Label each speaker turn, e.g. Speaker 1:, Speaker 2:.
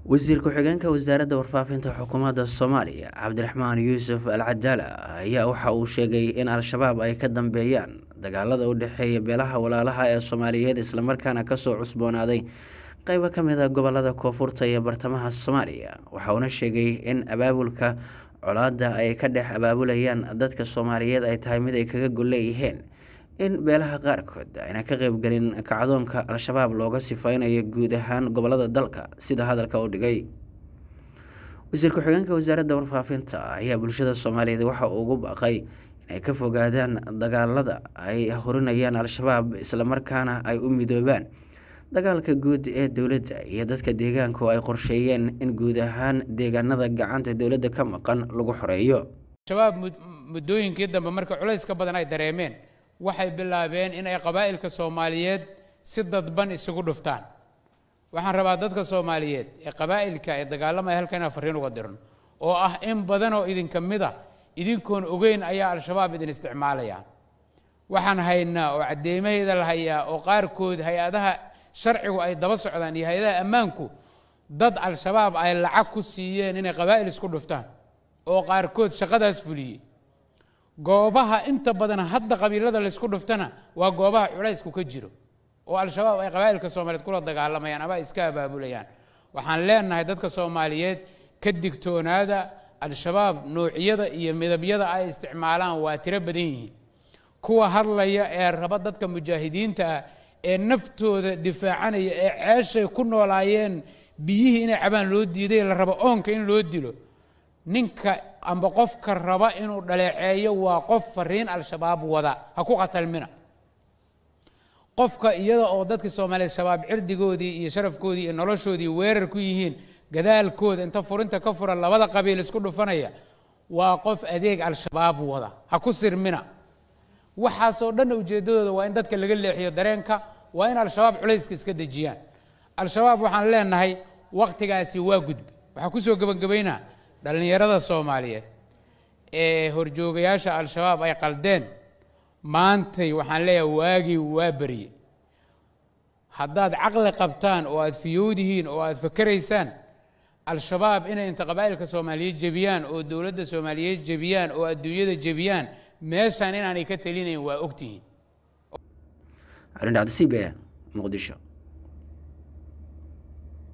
Speaker 1: wasiir ku-xigeenka wasaaradda warfaafinta xukuumadda soomaaliya cabdiraxmaan yuusuf al cadaala ayaa waxa uu sheegay in al-shabaab ay ka dambeeyaan dagaalada u dhexeeya beelaha walaalaha ee soomaaliyeed islamarkaana kasoo cusboonaaday qeybo ka mid a gobolada koonfurta iyo bartamaha soomaaliya waxa uuna sheegay in abaabulka colaada ay ka dhex abaabulayaan dadka soomaaliyeed ay tahay mid ay kaga golleeyihiin in beelaha qaarkood ayna ka qeybgelin kacdoonka al-shabaab looga sifeynayo guud ahaan gobolada dalka sida hadalka u dhigay wasiir ku-xigeenka wasaaradda warfaafinta ayaa bulshada soomaaliyeed waxa uu ugu baaqay inay ka fogaadaan dagaalada ay horinayaan al-shabaab islamarkaana ay u midoobaan dagaalka guud ee dowladda iyo dadka deegaanku ay qorsheeyeen in guud ahaan deegaanada gacanta dowladda ka maqan lagu xoreeyo
Speaker 2: shabaab muddooyinkii dambe marka culayska badan ay dareemeen waxay bilaabeen inay qabaa'ilka soomaaliyeed si dadban isugu dhuftaan waxaan rabaa dadka soomaaliyeed ee qabaa'ilka ee dagaalamaya halkan inaan farriin uga dirno oo ah in badan oo idinka mid ah idinkoon ogeyn ayaa al-shabaab idin isticmaalayaan waxaan haynaa oo caddeemaheeda la hayaa oo qaarkood hay-adaha sharcigu ay daba socdaan iyo hay-adaha ammaanku dad al-shabaab ay lacag ku siiyeen inay qabaa'il isku dhuftaan oo qaarkood shaqadaas fuliyey goobaha inta badan hadda qabiilada laysku dhuftana waa goobaha culaysku ka jiro oo al-shabaab ay qabaa'ilka soomaaliyeed kula dagaalamayaan ama ay iska abaabulayaan waxaan leenahay dadka soomaaliyeed ka digtoonaada al-shabaab noocyada iyo midabyada ay isticmaalaan waa tiro badan yihiin kuwa hadlaya ee raba dadka mujaahidiinta ah ee naftooda difaacanaya ee ceeshay ku noolaayeen biyihii inay cabaan loo diiday la rabo oonka in loo dilo ninka amba qofka raba inuu dhaleeceeyo waa qof fariin al-shabaab wada ha ku qatalmina qofka iyada oo dadkii soomaaliyeed shabaab cirdigoodii iyo sharafkoodii iyo noloshoodii weerar ku yihiin gadaalkooda inta furinta ka fura labada qabiil isku dhufanaya waa qof adeeg al-shabaab wada ha ku sirmina waxaasoo dhanna ujeeddadooda waa in dadka laga leexiyo dareenka waa in al-shabaab culayska iska dejiyaan al-shabaab waxaan leenahay wakhtigaasi waa gudbi waxaa kusoo gebagabaynaa dhallinyarada soomaaliyeed ee horjoogayaasha al-shabaab ay qaldeen maantay waxaan leeyahay waagii waa berye haddaad caqli qabtaan oo aad fiyowdihiin oo aad fakeraysaan al-shabaab inay inta qabaa'ilka soomaaliyeed jebiyaan oo dowladda soomaaliyeed jebiyaan oo adduunyada jebiyaan meeshaan inaanay ka talinayn waa ogtihiin
Speaker 1: calin cabdisiibe muqdisho